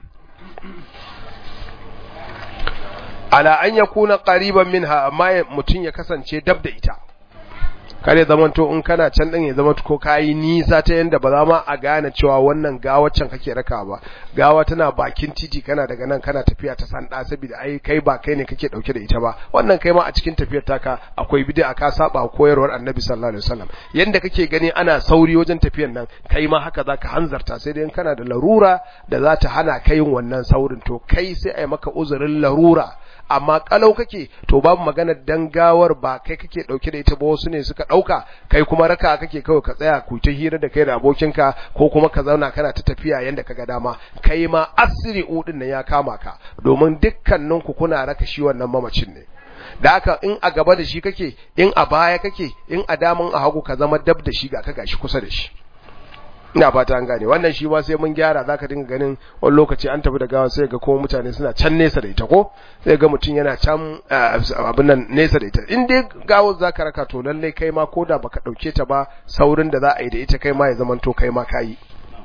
Speaker 1: ala an ya kuna ƙariban minha amma mutum ya kasance dab da ita kare zamanto in kana can ɗin ya zama ko kayi nisa ta yanda ba za ma a gane cewa wannan gawaccan kake raka ba gawa tana bakin titi kana daga nan kana tafiya ta sanda saboda ai kai ba kai ne kake dauke da ita ba wannan kai ma a cikin tafiyar taka akwai bid'a ka saba koyarwar annabi sallallahu alaihi wasallam yanda kake gani ana sauri wajen tafiyar nan kai ma haka zaka hanzarta sai dai kana da larura da za ta hana ka yin wannan saurin to kai sai ai maka uzurin larura amma kalau kake to babu maganar dangawar ba kai kake dauke da ita ba wasu ne suka dauka kai kuma raka kake kawai ka tsaya ku ta hira da kai da abokinka ko kuma ka zauna kana ta tafiya yanda kaga dama kai ma asiri udin nan ya kama ka domin dukkanin ku kuna raka shi wannan mamacin ne da haka in a gaba da shi kake in a baya kake in a damun a hagu ka zama dab da shi ga ka gashi kusa da shi ina fata an gane wannan shi ma sai mun gyara zaka dinga ganin wani lokaci an tafi da gawa sai ga kuma mutane suna can nesa da ita ko sai ga mutum yana can abin nan nesa da ita in dai gawo zaka raka to lalle kai ma koda baka dauke ta ba saurin da za a yi da ita kai ma ya zaman to kai ma kayi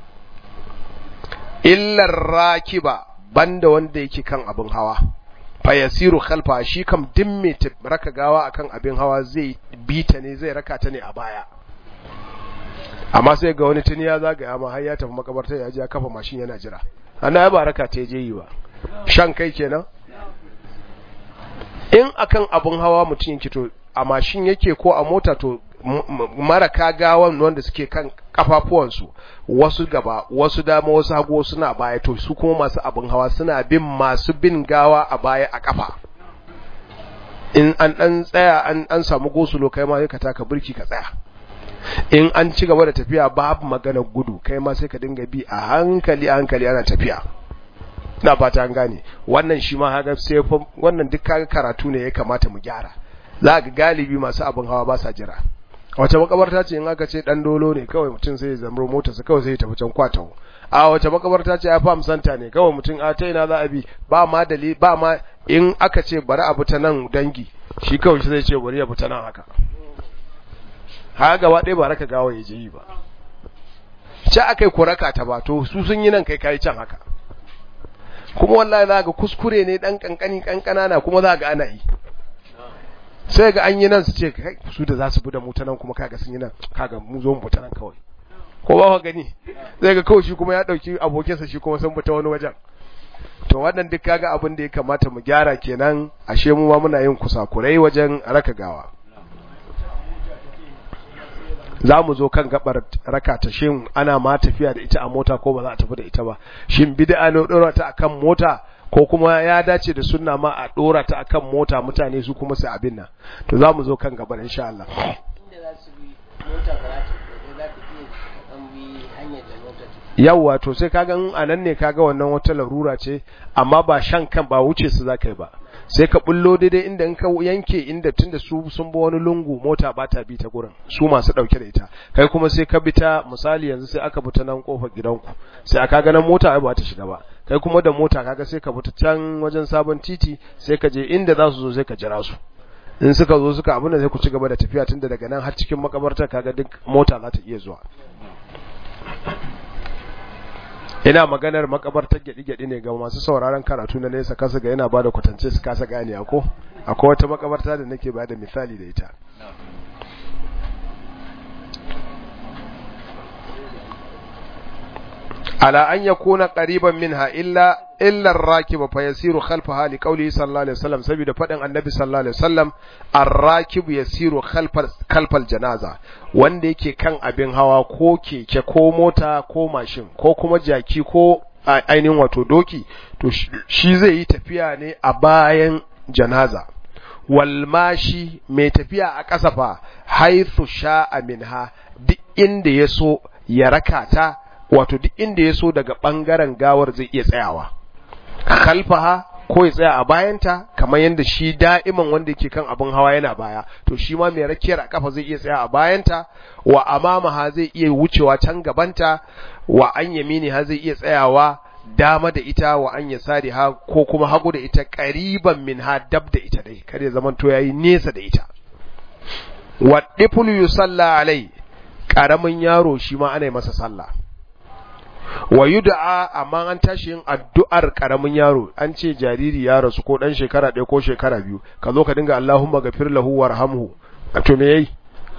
Speaker 1: illar rakiba banda wanda yake kan abin hawa fayasiru khalfa shi kam din mai raka gawa akan abin hawa zai bita ne zai raka ta ne a baya amma sai ga wani tuni ya zagaya ma har ya tafi makabarta ya ji ya kafa mashin yana jira ana ya baraka ta je yi ba shan kai kenan in akan abun hawa mutum yake to a mashin yake ko a mota to maraka gawan wanda suke kan kafafuwansu wasu gaba wasu dama wasu hagu wasu na baya to su kuma masu abin hawa suna bin masu bin gawa a baya a kafa in an dan tsaya an an samu gosulo kai ma sai ka taka burki ka tsaya in an ci gaba da tafiya babu magana gudu kai ma sai ka dinga bi a hankali a hankali ana tafiya ina fata an gane wannan shi ma haka sai wannan duk kaga karatu ne ya kamata mu gyara za ga galibi masu abin hawa ba sa jira wace makabarta ce in aka ce dan dolo ne kawai mutum sai ya zamro mota sa kawai sai ya tafi can kwatawo a wace makabarta ce ya fam santa ne kawai mutum a ta ina za a bi ba ma dali ba ma in aka ce bari a bi ta nan dangi shi kawai shi zai ce bari ya bi ta nan haka haka gaba ɗaya ba raka gawa ya je yi ba ce aka yi kuraka ta ba to su sun yi nan kai kayi can haka kuma wallahi za ga kuskure ne dan kankani kankana na kuma za ga ana yi sai ga an yi nan su ce su da za su bi da mu ta nan kuma kaga sun yi nan kaga mu zo mu ta nan kawai ko ba ka gani zai ga kawai shi kuma ya dauki abokinsa shi kuma sun fita wani wajen to wannan duk kaga abin da ya kamata mu gyara kenan ashe mu ma muna yin kusakurai wajen raka gawa za mu zo kan gabar raka ta shin ana ma tafiya da ita a mota ko ba za a tafi da ita ba shin bid'a ne dora ta akan mota ko kuma ya dace da sunna ma a dora ta akan mota mutane su kuma su abin nan to za mu zo kan gabar insha Allah
Speaker 2: inda za su bi mota ba za ta za ta iya kan bi hanyar da mota ta
Speaker 1: yawwa to sai kaga in anan ne kaga wannan wata larura ce amma ba shan kan ba wuce su zakai ba sai ka bullo daidai inda in ka yanke inda tunda su sun bi wani lungu mota ba ta bi ta gurin su masu dauke da ita kai kuma sai ka bi ta misali yanzu sai aka bi ta nan kofar gidanku sai aka ga nan mota ai ba ta shiga ba kai kuma da mota kaga sai ka bi ta can wajen sabon titi sai ka je inda za su zo sai ka jira su in suka zo suka abin da sai ku ci gaba da tafiya tunda daga nan har cikin makabartar kaga duk mota za ta iya zuwa ina maganar makabartar gyaɗi-gyaɗi ne ga masu sauraron karatu na nesa kasa ga yana ba da kwatance su kasa gane ko akwai wata makabarta da nake ba da misali da ita ala an yakuna qariban minha illa illa ar-rakib fa yasiru khalfaha li qawli sallallahu alaihi wasallam saboda fadin annabi sallallahu alaihi wasallam ar-rakib yasiru khalfal khalfal janaza wanda yake kan abin hawa ko keke ko mota ko mashin ko kuma jaki ko ainihin wato doki to shi zai yi tafiya ne a bayan janaza walmashi mai tafiya a ƙasa fa haithu sha'a minha duk inda ya so ya raka ta wato duk inda ya so daga ɓangaren gawar zai iya tsayawa kalfaha ko ya tsaya a bayanta kamar yadda shi da'iman wanda yake kan abin hawa yana baya to shi ma mai rakiyar a kafa zai iya tsaya a bayanta wa amamaha zai iya wucewa can gabanta wa an yamini ha zai iya tsayawa dama da ita wa an yasari ha ko kuma hagu da ita qariban min ha dab da ita dai kar ya zaman to yayi nesa da ita wa difulu yusalla alai karamin yaro shi ma ana masa sallah wa yud'a amma an tashi yin addu'ar karamin yaro an ce jariri ya rasu ko dan shekara ɗaya ko shekara biyu ka zo ka dinga Allahumma ghafir lahu warhamhu to me yayi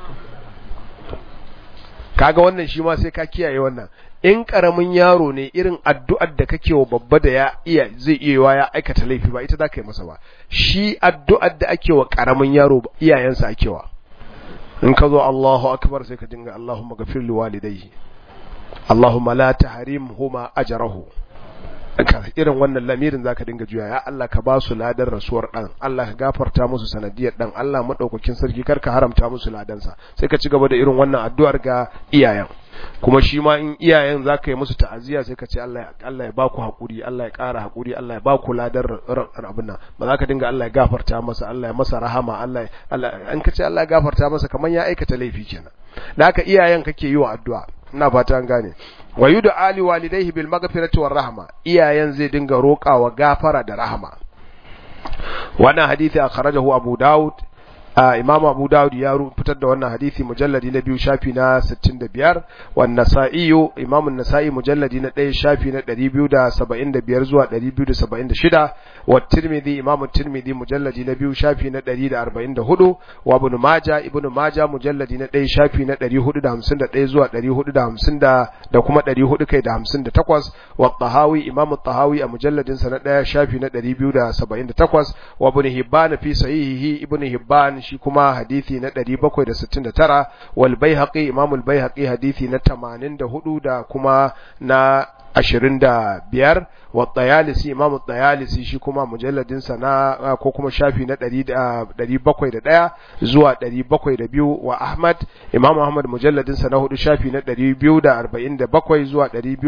Speaker 1: kaga wannan shi ma sai ka kiyaye wannan in karamin yaro ne irin addu'ar da kake wa babba da ya iya zai iya ya aikata laifi ba ita za ka yi masa ba shi addu'ar da ake wa karamin yaro iyayensa ake wa in ka zo Allahu akbar sai ka dinga Allahumma ghafir li walidayhi Allahumma la tahrimhuma ajrahu irin wannan lamirin zaka dinga juya ya Allah ka ba su ladan rasuwar dan Allah ka gafarta musu sanadiyar dan Allah madaukakin sarki kar ka haramta musu ladansa sai ka ci gaba da irin wannan addu'ar ga iyayen kuma shi ma in iyayen zaka yi musu ta'aziyya sai ka ce Allah Allah ya baku hakuri Allah ya ƙara hakuri Allah ya baku ladan abin nan ba za ka dinga Allah ya gafarta masa Allah ya masa rahama Allah Allah an ka ce Allah ya gafarta masa kamar ya aikata laifi kenan da haka iyayen kake yi wa addu'a ina fata an gane wa yudu ali walidayhi bil maghfirati war rahma iyayen zai dinga roƙawa gafara da rahama wannan hadisi akhrajahu abu daud imam abu daud ya fitar da wannan hadisi mujalladi na biyu shafi na 65 wan nasa'i imam an-nasa'i mujalladi na 1 shafi na 275 zuwa 276 wa tirmidhi imam tirmidhi mujalladi na biyu shafi na 144 wa ibn majah ibn majah mujalladi na 1 shafi na 451 zuwa 450 da kuma 400 kai da 58 wa tahawi imam tahawi a mujalladin sa na 1 shafi na 278 wa ibn hibban fi sahihihi ibn hibban shi kuma hadisi na 769 wal baihaqi imam al baihaqi hadisi na 84 da kuma na 25 wa tayalisi imam tayalisi shi kuma mujalladin sa na ko kuma shafi na 701 zuwa 702 wa ahmad imam ahmad mujalladin sa na hudu shafi na 247 zuwa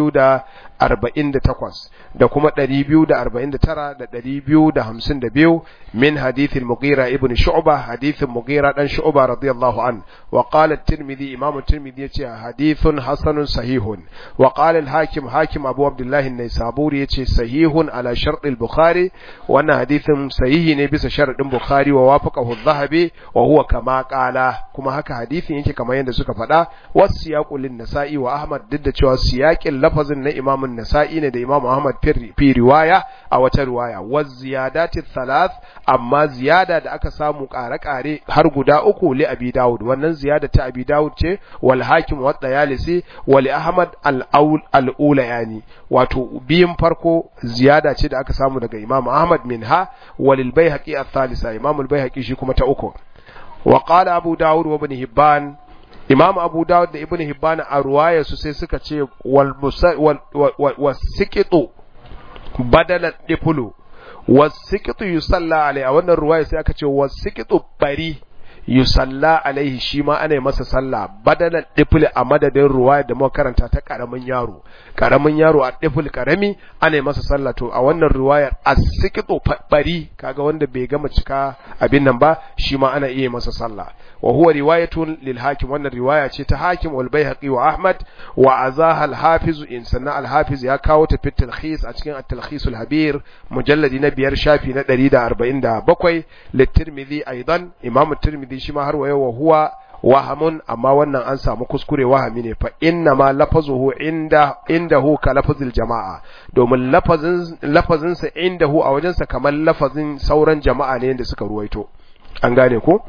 Speaker 1: 248 da kuma 249 da 252 min hadith al-mughira ibn shu'bah hadith al-mughira dan shu'bah radiyallahu an wa qala at-tirmidhi imam at-tirmidhi yace hadithun hasanun sahihun wa qala al-hakim hakim abu abdullah an-naisaburi yace sahihun ala shart al-bukhari wannan hadithin sahihi ne bisa sharadin bukhari wa wafaqahu adh-dhahabi wa huwa kama qala kuma haka hadithin yake kamar yadda suka faɗa wasiyaqu lin-nasa'i wa ahmad duk da cewa siyaqin lafazin na imam an-nasa'i ne da imam ahmad fi riwaya a wata riwaya wa ziyadati thalath amma ziyada da aka samu ƙare-ƙare har guda uku li abi dawud wannan ziyada ta abi dawud ce wal hakim wa dayalisi wa li ahmad al-aul al-ula yani wato biyin farko ziyada ce da aka samu daga imam ahmad minha wa lil baihaqi al-thalitha imam al-baihaqi shi kuma ta uku wa qala abu dawud wa ibn hibban imam abu dawud da ibn hibban a ruwaya su sai suka ce wal wasiqitu badala difulu wasiqitu yusalla alai a wannan ruwaya sai aka ce wasiqitu bari yusalla alaihi shi ma ana yi masa sallah badalan difil a madadin ruwaya da muka karanta ta karamin yaro karamin yaro a difil karami ana yi masa sallah to a wannan ruwayar asikitu bari kaga wanda bai gama cika abin nan ba shi ma ana iya masa sallah wa huwa riwayatun lil hakim wannan riwaya ce ta hakim wal baihaqi wa ahmad wa azaha al hafiz in sanna al hafiz ya kawo ta fit talkhis a cikin at talkhis al habir mujalladi na biyar shafi na 147 litirmidhi aidan imam tirmidhi shi ma har wa huwa wahamun amma wannan an samu kuskure wahami ne fa inna ma lafazuhu inda indahu ka lafazil jama'a domin lafazin lafazin sa indahu a wajensa kamar lafazin sauran jama'a ne da suka ruwaito an gane ko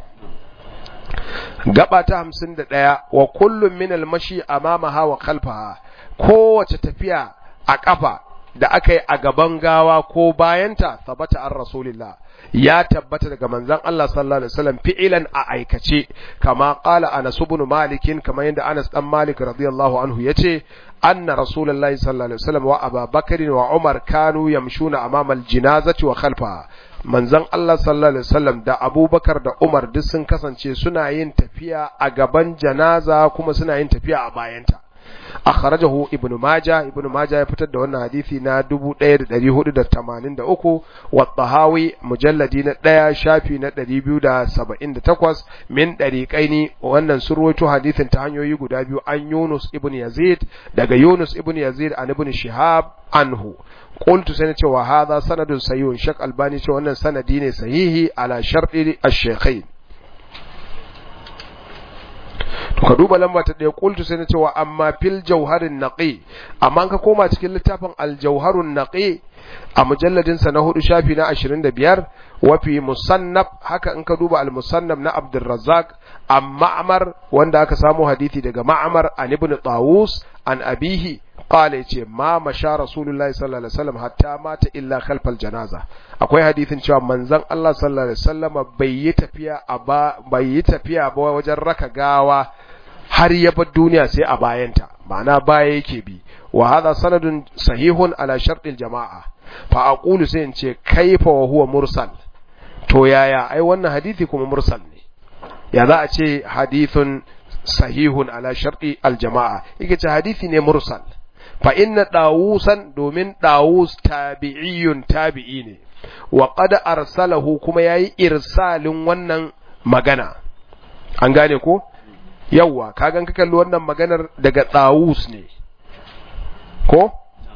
Speaker 1: gaba ta hamsin da ɗaya wa kullum min almashi amamaha wa khalfaha kowace tafiya a ƙafa da aka yi a gaban gawa ko bayanta sabata an rasulillah ya tabbata daga manzon Allah sallallahu alaihi wasallam fi'ilan a aikace kama qala Anas ibn Malik kamar yadda Anas dan Malik radiyallahu anhu yace anna rasulullahi sallallahu alaihi wasallam wa Abu Bakr wa Umar kanu yamshuna amama al-janazati wa khalfaha manzon Allah sallallahu alaihi wasallam da Abubakar da Umar duk sun kasance suna yin tafiya a gaban janaza kuma suna yin tafiya a bayanta akhrajahu ibnu majah ibnu majah ya fitar da wannan hadisi na 1483 wa tahawi mujalladi na 1 shafi na 278 min dariqaini wannan surwaito hadisin ta hanyoyi guda biyu an Yunus ibn Yazid daga Yunus ibn Yazid an ibn Shihab anhu qultu sai ce wa hadha sanadun sahihun shak albani ce wannan sanadi ne sahihi ala shar'i ash-shaykhain to ka duba lamba ta ɗaya kultu sai na cewa amma fil jauharin naqi amma ka koma cikin littafin aljauharun naqi a mujalladin sa na hudu shafi na 25 wa fi musannaf haka in ka duba al-musannaf na Abdurrazzaq an ma'mar wanda aka samu hadisi daga ma'mar an ibn Tawus an abihi qala yace ma masha rasulullahi sallallahu alaihi wasallam hatta mata illa khalfal janaza akwai hadisin cewa manzon Allah sallallahu alaihi wasallam bai yi tafiya a ba bai yi tafiya ba wajen raka gawa har ya bar duniya sai a bayanta ma'ana baya yake bi wa hadha sanadun sahihun ala shartil jama'a fa aqulu sai in ce kaifa wa huwa mursal to yaya ai wannan hadisi kuma mursal ne ya za a ce hadithun sahihun ala sharti aljama'a yake ce hadisi ne mursal fa inna dawusan domin dawus tabi'iyun tabi'i ne wa qad arsalahu kuma yayi irsalin wannan magana an gane ko yawa kagan ka kalli wannan maganar daga dawus ne ko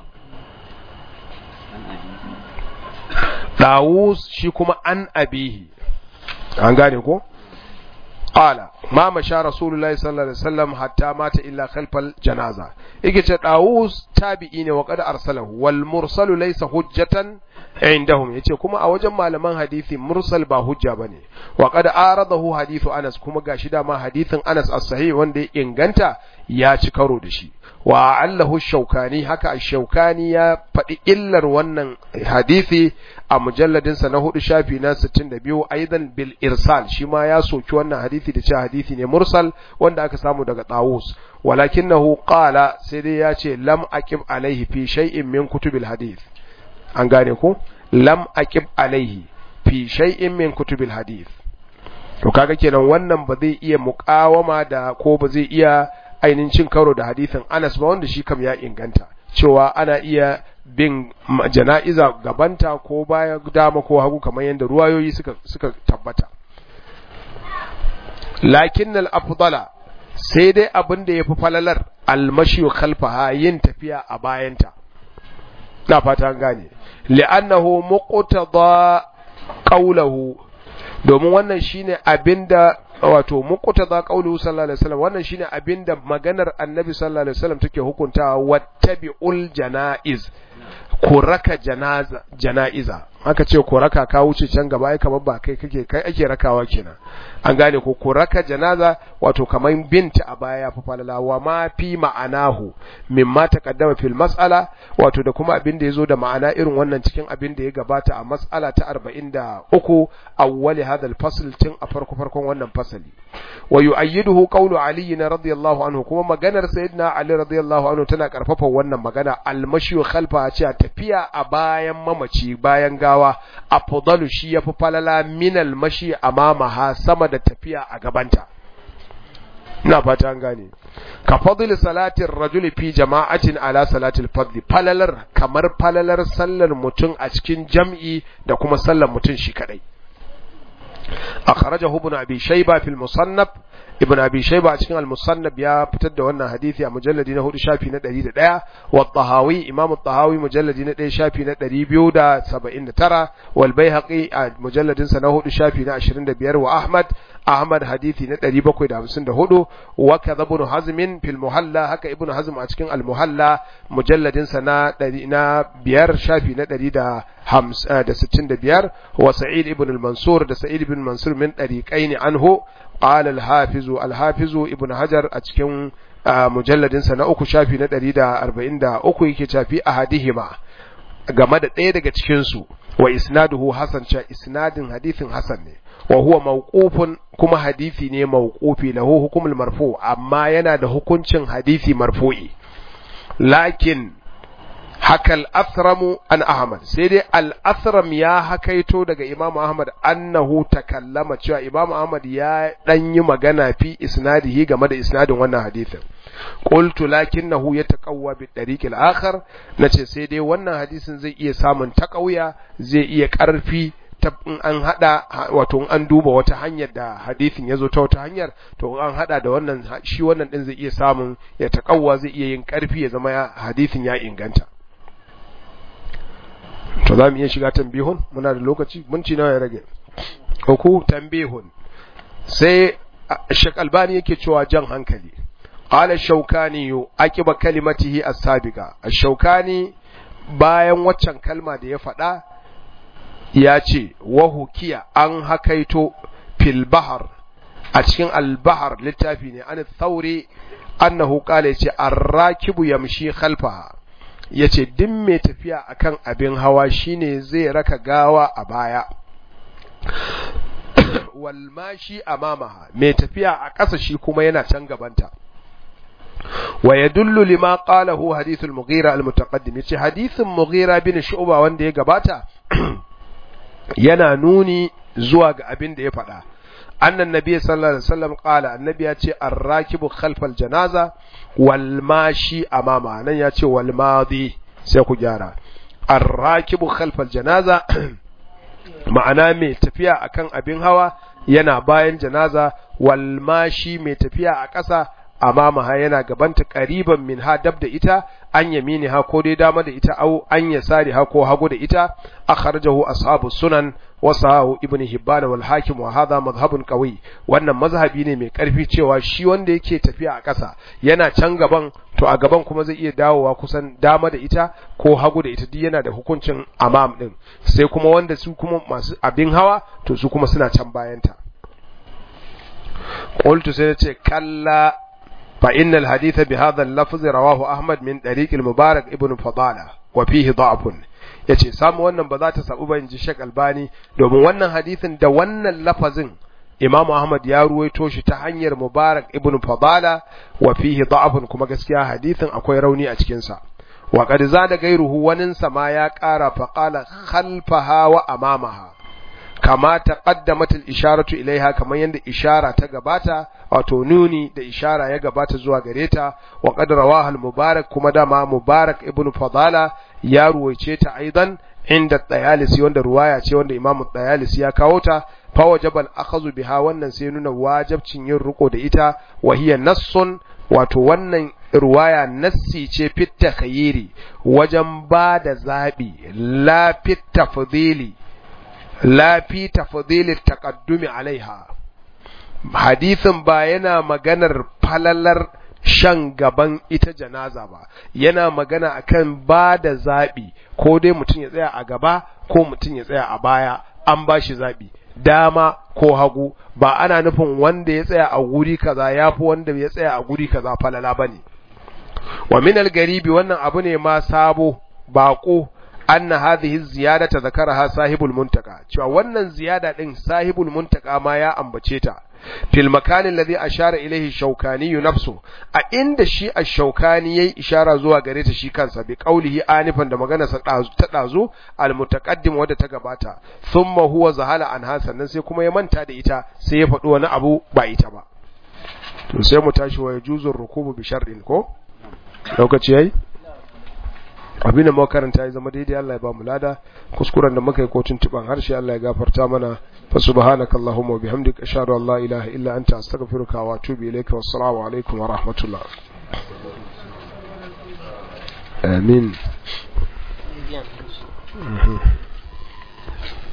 Speaker 1: dawus shi kuma an abihi an gane ko qala ma masha rasulullahi sallallahu alaihi wasallam hatta mata illa khalfal janaza yake ce dawus tabi'i ne wa qad arsalahu wal mursalu laysa hujjatan indahum yace kuma a wajen malaman hadisi mursal ba hujja bane wa qad aradahu hadithu Anas kuma gashi da ma hadithin Anas as-sahih wanda ya inganta ya ci karo da shi wa allahu shaukani haka ash-shaukani ya faɗi illar wannan hadisi a mujalladin sa na hudu shafi na 62 aidan bil irsal shi ma ya soki wannan hadisi da cewa hadisi ne mursal wanda aka samu daga Tawus walakinahu qala sai dai ya ce lam aqim alaihi fi shay'in min kutubil hadith an gane ko lam aqib alaihi fi shay'in min kutubil hadith to kaga kenan wannan ba zai iya muqawama da ko ba zai iya ainihin cin karo da hadisin Anas ba wanda shi kam ya inganta cewa ana iya bin jana'iza gabanta ko baya dama ko hagu kamar yadda ruwayoyi suka suka tabbata lakin al-afdala sai dai abin da yafi falalar almashi khalfaha yin tafiya a bayanta na fata gane li'annahu muqtada qawluhu domin wannan shine abinda wato muqtada qawluhu sallallahu alaihi wasallam wannan shine abinda maganar annabi sallallahu alaihi wasallam take hukuntawa wattabi'ul janaiz ku raka janaza janaiza aka ce ku raka ka wuce can gaba ai kamar ba kai kake kai ake rakawa kenan an gane ko ku raka janaza wato kamar binta a baya fa falala wa ma fi ma'anahu mimma taqaddama fil mas'ala wato da kuma abin da yazo da ma'ana irin wannan cikin abin da ya gabata a mas'ala ta 43 awwali hadha al-fasl tun a farko farkon wannan fasali wa yu'ayyiduhu qawlu ali radiyallahu anhu kuma maganar sayyidina ali radiyallahu anhu tana karfafa wannan magana al-mashyu khalfa ce tafiya a bayan mamaci bayan gawa afdalu shi yafi falala minal mashi amamaha sama da tafiya a gabanta ina fata an gane ka fadl salatin rajuli fi jama'atin ala salatil fadli falalar kamar falalar sallar mutum a cikin jam'i da kuma sallar mutum shi kadai akhrajahu ibn abi shayba fil musannaf ibn abi shayba a cikin al-musannab ya fitar da wannan hadisi a mujalladi na 4 shafi na 101 wa tahawi imam at-tahawi mujalladi na 1 shafi na 279 wal baihaqi a mujalladin sa na 4 shafi na 25 wa ahmad ahmad hadisi na 754 wa kadha ibn hazm fil muhalla haka ibn hazm a cikin al-muhalla mujalladin sa na 100 na 5 shafi na 165 wa sa'id ibn al-mansur da sa'id ibn mansur min dariqaini anhu قال الحافظ الحافظ ابن حجر a cikin mujalladin sa na uku shafi na 143 yake shafi ahadihima game da ɗaya daga cikin su wa isnaduhu hasan cha isnadin hadithin hasan ne wa huwa mawqufun kuma hadisi ne mawqufi lahu hukumul marfu amma yana da hukuncin hadisi marfu'i lakin haka al'asramu an Ahmad, sai dai al'asram ya hakaito daga Imam Ahmad annahu takallama cewa Imam Ahmad ya ɗan yi magana fi isnadihi game da isnadin wannan hadithin. Qultu lakinnahu ya taƙawwa bi ɗariƙil akhar na ce sai dai wannan hadisin zai iya samun taƙauya zai iya ƙarfi ta in an hada wato in an duba wata hanyar da hadisin ya zo ta wata hanyar to an hada da wannan shi wannan din zai iya samun ya taƙawwa zai iya yin ƙarfi ya zama hadisin ya inganta. to za mu iya shiga tambihun muna da lokaci minti nawa ya rage uku tambihun sai Sheikh Albani yake cewa jan hankali qala shaukani yu aqiba kalimatihi as-sabiqa ash-shaukani bayan waccan kalma da ya faɗa ya ce wa hukiya an hakaito fil bahar a cikin al-bahar littafi ne an thauri annahu qala yace ar-rakibu yamshi khalfaha ya ce duk mai tafiya akan abin hawa shine zai raka gawa a baya walmashi amamaha mai tafiya a ƙasa shi kuma yana can gabanta wa yadullu lima qalahu hadithul mughira al mutaqaddim yace hadithin mughira bin shu'ba wanda ya gabata yana nuni zuwa ga abin da ya faɗa annan nabi sallallahu alaihi wasallam qala annabi ya ce ar-rakibu khalfal janaza wal mashi amama nan ya ce wal madi sai ku gyara ar-rakibu khalfal janaza ma'ana mai tafiya akan abin hawa yana bayan janaza wal mashi mai tafiya a ƙasa amama ha yana gabanta qariban min ha dab da ita an yamini ha ko dai dama da ita au an yasari ha ko hagu da ita akhrajahu ashabu sunan wa sahahu ibn hibban wal hakim wa hadha madhhabun qawi wannan mazhabi ne mai karfi cewa shi wanda yake tafiya a ƙasa yana can gaban to a gaban kuma zai iya dawowa kusan dama da ita ko hagu da ita duk yana da hukuncin amam din sai kuma wanda su kuma masu abin hawa to su kuma suna can bayanta qultu sai ce kalla فإن الحديث بهذا اللفظ رواه أحمد من طريق المبارك ابن فضالة وفيه ضعف yace samu wannan ba za ta sabu ba inji Sheikh Albani domin wannan hadisin da wannan lafazin Imam Ahmad ya ruwaito shi ta hanyar Mubarak ibn Fadala wa fihi da'afun kuma gaskiya hadisin akwai rauni a cikin sa wa qad zada gairuhu wanin sama ya ƙara fa qala khalfaha wa amamaha kama taqaddamat al-isharatu ilaiha kamar yanda ishara ta gabata wato nuni da ishara ya gabata zuwa gare ta wa qad rawaha al-mubarak kuma dama mubarak ibnu fadala ya ruwaice ta aidan inda Dayalisi wanda ruwaya ce wanda Imam Dayalisi ya kawo ta fa wajabal akhazu biha wannan sai nuna wajibcin yin riko da ita wa hiya nassun wato wannan ruwaya nassi ce fit takhayyiri wajen ba da zabi la fit tafdili la fi tafdili taqaddumi alaiha hadisin ba yana maganar falalar shan gaban ita janaza ba yana magana akan ba da zaɓi ko dai mutum ya tsaya a gaba ko mutum ya tsaya a baya an ba shi zaɓi dama ko hagu ba ana nufin wanda ya tsaya a guri kaza ya fi wanda ya tsaya a guri kaza falala ba ne wa min garibi wannan abu ne ma sabo baƙo anna hadhihi ziyadata zakaraha sahibul muntaka cewa wannan ziyada din sahibul muntaka ma ya ambace ta fil makan alladhi ashara ilayhi shaukani nafsu a inda shi ash-shaukani yayi ishara zuwa gare ta shi kansa bi qaulihi anifan da magana sa ta dazu al mutaqaddim wadda ta gabata thumma huwa zahala an sannan sai kuma ya manta da ita sai ya faɗi wani abu ba ita ba to sai mu tashi wa yajuzu rukubu bi shar'in ko lokaci yayi abin da muka karanta ya zama daidai Allah ya ba mu lada kuskuren da muka yi ko tuntuban harshe Allah ya gafarta mana fa subhanaka allahumma wa bihamdika ashhadu an la ilaha illa anta astaghfiruka wa atubu ilayka wassalamu alaikum wa rahmatullah amin